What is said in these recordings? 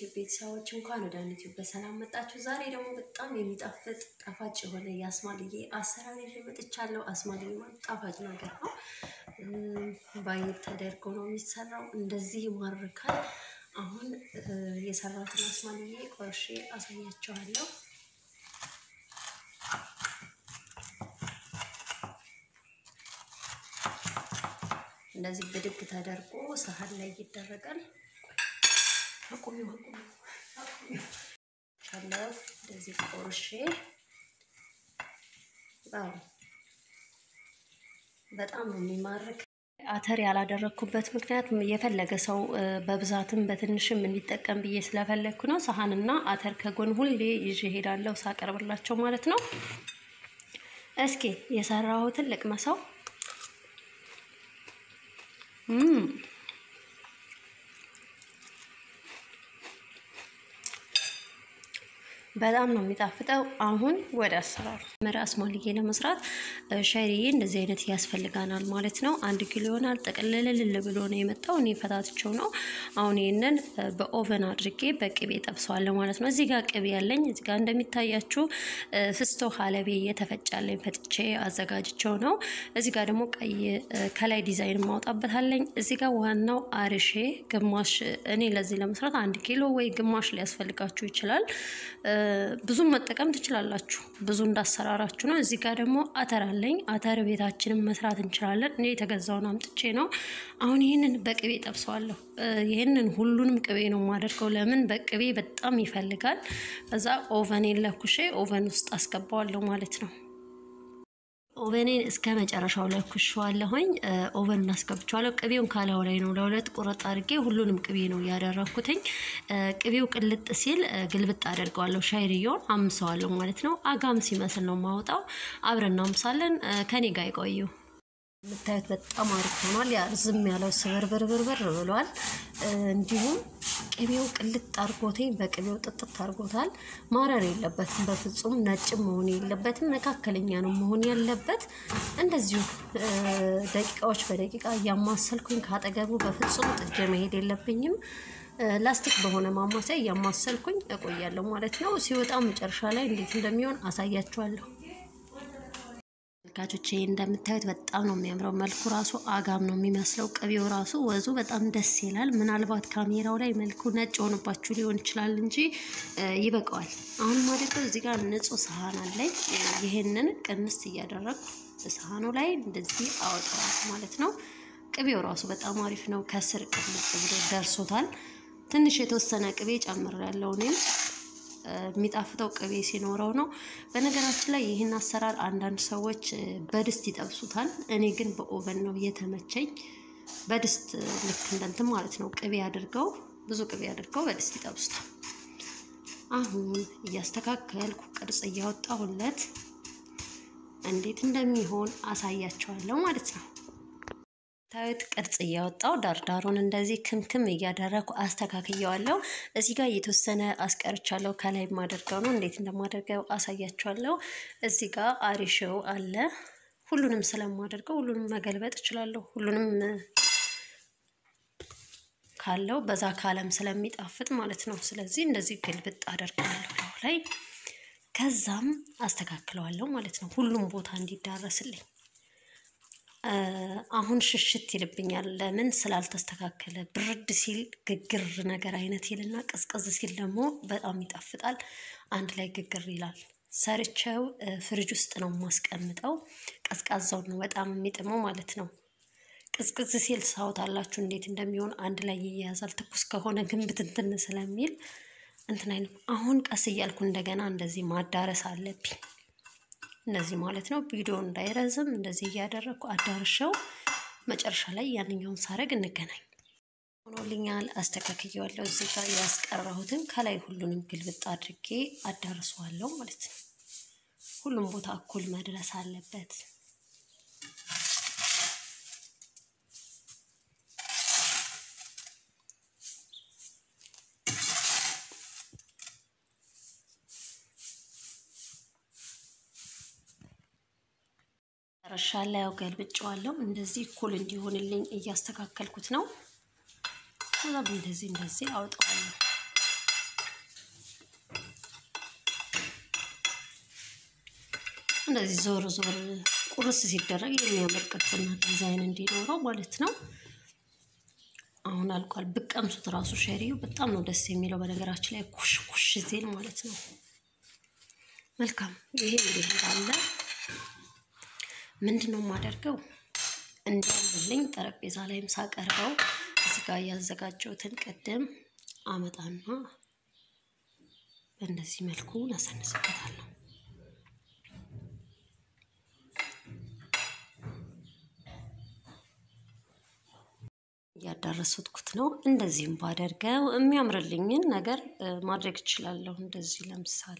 ዩቲዩብ ቤተሰቦች እንኳን ወደ ዩቲዩብ በሰላም መጣችሁ። ዛሬ ደግሞ በጣም የሚጣፍጥ ጣፋጭ የሆነ የአስማልዬ አሰራር ይዤ መጥቻለሁ። አስማልዬ ማለት ጣፋጭ ነገር ነው። ባይብ ተደርጎ ነው የሚሰራው። እንደዚህ ይማርካል። አሁን የሰራሁትን አስማልዬ ቆርሼ አሳያችኋለሁ። እንደዚህ ብድግ ተደርጎ ሳህን ላይ ይደረጋል። አቁሚ አቁሚ ቻለው እንደዚህ ቆርሼ በጣም ነው የሚማርክ። አተር ያላደረግኩበት ምክንያት የፈለገ ሰው በብዛትም በትንሽም እንዲጠቀም ብዬ ስለፈለግኩ ነው። ሳህንና አተር ከጎን ሁሌ ይዤ ሄዳለሁ ሳቀርብላቸው ማለት ነው። እስኪ የሰራሁትን ልቅመሰው። በጣም ነው የሚጣፍጠው። አሁን ወደ አሰራሩ መሪ አስማልዬ ለመስራት ሸሪዬ እንደዚህ አይነት ያስፈልጋናል ማለት ነው። አንድ ኪሎ ይሆናል። ጠቅልልል ብሎ ነው የመጣው። እኔ ፈታትቸው ነው። አሁን ይህንን በኦቨን አድርጌ በቅቤ ጠብሰዋለሁ ማለት ነው። እዚህ ጋር ቅቤ ያለኝ እዚህ ጋር እንደሚታያችሁ ፍስቶ ሀለቤ የተፈጫለኝ ፈጥቼ አዘጋጅቸው ነው። እዚህ ጋር ደግሞ ቀይ ከላይ ዲዛይን ማውጣበታለኝ። እዚህ ጋር ዋናው አርሼ ግማሽ እኔ ለዚህ ለመስራት አንድ ኪሎ ወይ ግማሽ ሊያስፈልጋችሁ ይችላል። ብዙም መጠቀም ትችላላችሁ። ብዙ እንዳሰራራችሁ ነው። እዚህ ጋር ደግሞ አተር አለኝ። አተር ቤታችንን መስራት እንችላለን። እኔ የተገዛውን አምጥቼ ነው። አሁን ይህንን በቅቤ ጠብሰዋለሁ። ይህንን ሁሉንም ቅቤ ነው የማደርገው። ለምን በቅቤ በጣም ይፈልጋል። እዛ ኦቨኔን ለኩሼ ኦቨን ውስጥ አስገባዋለሁ ማለት ነው። ኦቨኔን እስከ መጨረሻው ለኩሼዋለሁኝ። ኦቨን እናስገብቼዋለሁ። ቅቤውን ካላው ላይ ነው ለሁለት ቁርጥ አድርጌ ሁሉንም ቅቤ ነው ያደረኩትኝ። ቅቤው ቅልጥ ሲል ግልብጥ አደርገዋለሁ። ሻይርየውን አምሰዋለሁ ማለት ነው። አጋም ሲመስል ነው ማውጣው። አብረን እናምሳለን። ከኔ ጋር ይቆዩ። የምታዩት በጣም አሪፍ ሆኗል። ያ ዝም ያለው ስብርብርብርብር ብሏል። እንዲሁም ቅቤው ቅልጥ አድርጎቴ በቅቤው ጥጥት አድርጎታል። ማረር የለበትም በፍጹም ነጭም መሆን የለበትም። መካከለኛ ነው መሆን ያለበት። እንደዚሁ ደቂቃዎች በደቂቃ እያማሰልኩኝ ካጠገቡ በፍጹም ጥጄ መሄድ የለብኝም። ላስቲክ በሆነ ማማሰያ እያማሰልኩኝ እቆያለሁ ማለት ነው። ሲወጣ መጨረሻ ላይ እንዴት እንደሚሆን አሳያችኋለሁ። ተመልካቾቼ እንደምታዩት በጣም ነው የሚያምረው። መልኩ ራሱ አጋም ነው የሚመስለው። ቅቤው ራሱ ወዙ በጣም ደስ ይላል። ምናልባት ካሜራው ላይ መልኩ ነጭ ሆኖባችሁ ሊሆን ይችላል እንጂ ይበቃዋል። አሁን ማደርገው እዚህ ጋር ንጹህ ሰሃን አለኝ። ይሄንን ቅንስ እያደረግኩ ሰሃኑ ላይ እንደዚህ አወጣዋል ማለት ነው። ቅቤው ራሱ በጣም አሪፍ ነው። ከስር ቅልጥ ብሎ ደርሶታል። ትንሽ የተወሰነ ቅቤ ጨምሬያለሁ እኔም የሚጣፍጠው ቅቤ ሲኖረው ነው። በነገራችን ላይ ይህን አሰራር አንዳንድ ሰዎች በድስት ይጠብሱታል። እኔ ግን በኦቨን ነው የተመቸኝ። በድስት ልክ እንደንትን ማለት ነው ቅቤ አድርገው ብዙ ቅቤ አድርገው በድስት ይጠብሱታል። አሁን እያስተካከልኩ ቅርጽ እያወጣሁለት እንዴት እንደሚሆን አሳያቸዋለሁ ማለት ነው። ታዩት ቅርጽ እያወጣው ዳርዳሩን እንደዚህ ክምክም እያደረኩ አስተካክየዋለሁ። እዚህ ጋር የተወሰነ አስቀርቻለሁ። ከላይ የማደርገው ነው። እንዴት እንደማደርገው አሳያችኋለሁ። እዚህ ጋር አሪሾው አለ። ሁሉንም ስለማደርገው ሁሉንም መገልበጥ እችላለሁ። ሁሉንም ካለው በዛ ካለም ስለሚጣፍጥ ማለት ነው። ስለዚህ እንደዚህ ግልብጥ አደርገዋለሁ ላይ ከዛም አስተካክለዋለሁ ማለት ነው። ሁሉም ቦታ እንዲዳረስልኝ አሁን ሽሽት ይልብኛል። ለምን ስላልተስተካከለ። ብርድ ሲል ግግር ነገር አይነት ይልና ቅዝቅዝ ሲል ደግሞ በጣም ይጣፍጣል። አንድ ላይ ግግር ይላል። ሰርቼው ፍሪጅ ውስጥ ነው የማስቀምጠው። ቀዝቃዛውን ነው በጣም የሚጥመው ማለት ነው። ቅዝቅዝ ሲል ሳውታላችሁ እንዴት እንደሚሆን አንድ ላይ ይያያዛል። ትኩስ ከሆነ ግን ብትንትን ስለሚል እንትን አይነት። አሁን ቀስ እያልኩ እንደገና እንደዚህ ማዳረስ አለብኝ እንደዚህ ማለት ነው። ቪዲዮ እንዳይረዝም እንደዚህ እያደረግኩ አዳርሸው መጨረሻ ላይ ያንኛውን ሳረግ እንገናኝ። ሆኖልኛል። አስተካክየዋለሁ። እዚህ ጋር ያስቀራሁትን ከላይ ሁሉንም ግልብጥ አድርጌ አዳርሰዋለሁ ማለት ነው። ሁሉም ቦታ እኩል መድረስ አለበት። መጨረሻ ላይ ያው ገልብጬዋለሁ። እንደዚህ እኩል እንዲሆንልኝ እያስተካከልኩት ነው። ከዛ እንደዚህ እንደዚህ አውጣዋለሁ። እንደዚህ ዞር ዞር ቁርስ ሲደረግ የሚያምር ቅርጽና ዲዛይን እንዲኖረው ማለት ነው። አሁን አልቋል። ብቀምሱት ራሱ ሸሪው በጣም ነው ደስ የሚለው። በነገራችን ላይ ኩሽ ኩሽ ሲል ማለት ነው። መልካም ይሄ እንዲህ እንዳለ ምንድን ነው የማደርገው እንዲያምርልኝ ጠረጴዛ ላይም ሳቀርበው እዚህ ጋር ያዘጋጀሁትን ቅድም አመጣና በእንደዚህ መልኩ ነሰንስበታለሁ። እያዳረሱትኩት ነው። እንደዚህም ባደርገው የሚያምርልኝን ነገር ማድረግ እችላለሁ። እንደዚህ ለምሳሌ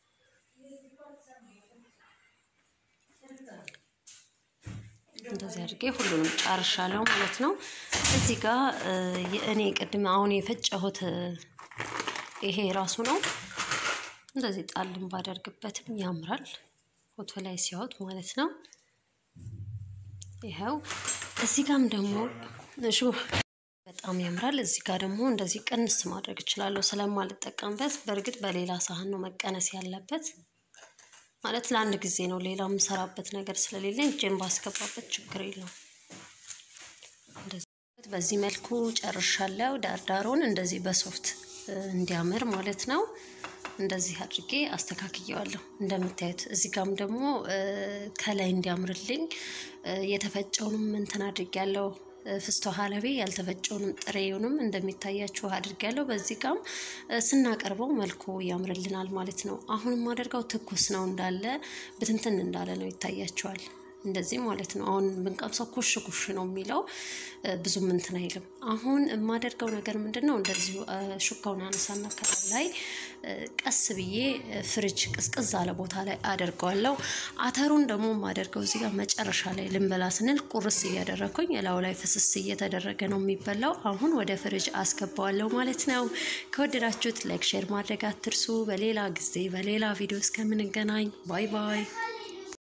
እንደዚህ አድርጌ ሁሉንም ጨርሻለሁ ማለት ነው። እዚህ ጋር እኔ ቅድም አሁን የፈጨሁት ይሄ ራሱ ነው። እንደዚህ ጣልም ባደርግበትም ያምራል፣ ፎቶ ላይ ሲያወጥ ማለት ነው። ይኸው እዚህ ጋም ደግሞ እሹ በጣም ያምራል። እዚህ ጋር ደግሞ እንደዚህ ቅንስ ማድረግ እችላለሁ ስለማልጠቀምበት። በእርግጥ በሌላ ሳህን ነው መቀነስ ያለበት ማለት ለአንድ ጊዜ ነው። ሌላ የምሰራበት ነገር ስለሌለኝ እጄን ባስገባበት ችግር የለውም። በዚህ መልኩ ጨርሻለሁ። ዳርዳሩን እንደዚህ በሶፍት እንዲያምር ማለት ነው። እንደዚህ አድርጌ አስተካክየዋለሁ እንደምታዩት። እዚህ ጋም ደግሞ ከላይ እንዲያምርልኝ የተፈጨውንም እንትን አድርጌያለሁ። ፍስቶ ሀለቤ ያልተፈጨውንም ጥሬውንም እንደሚታያችሁ አድርጌያለሁ። በዚህ ጋም ስናቀርበው መልኩ ያምርልናል ማለት ነው። አሁን የማደርገው ትኩስ ነው እንዳለ ብትንትን እንዳለ ነው ይታያችኋል። እንደዚህ ማለት ነው። አሁን ብንቀምሰው ኩሽ ኩሽ ነው የሚለው ብዙም እንትን አይልም። አሁን የማደርገው ነገር ምንድን ነው? እንደዚሁ ሹካውን አነሳና ከላይ ላይ ቀስ ብዬ ፍሪጅ ቅዝቅዝ አለ ቦታ ላይ አደርገዋለሁ። አተሩን ደግሞ የማደርገው እዚህ ጋር መጨረሻ ላይ ልንበላ ስንል ቁርስ እያደረግኩኝ እላው ላይ ፍስስ እየተደረገ ነው የሚበላው። አሁን ወደ ፍሪጅ አስገባዋለሁ ማለት ነው። ከወደዳችሁት ላይክ፣ ሼር ማድረግ አትርሱ። በሌላ ጊዜ በሌላ ቪዲዮ እስከምንገናኝ ባይ ባይ።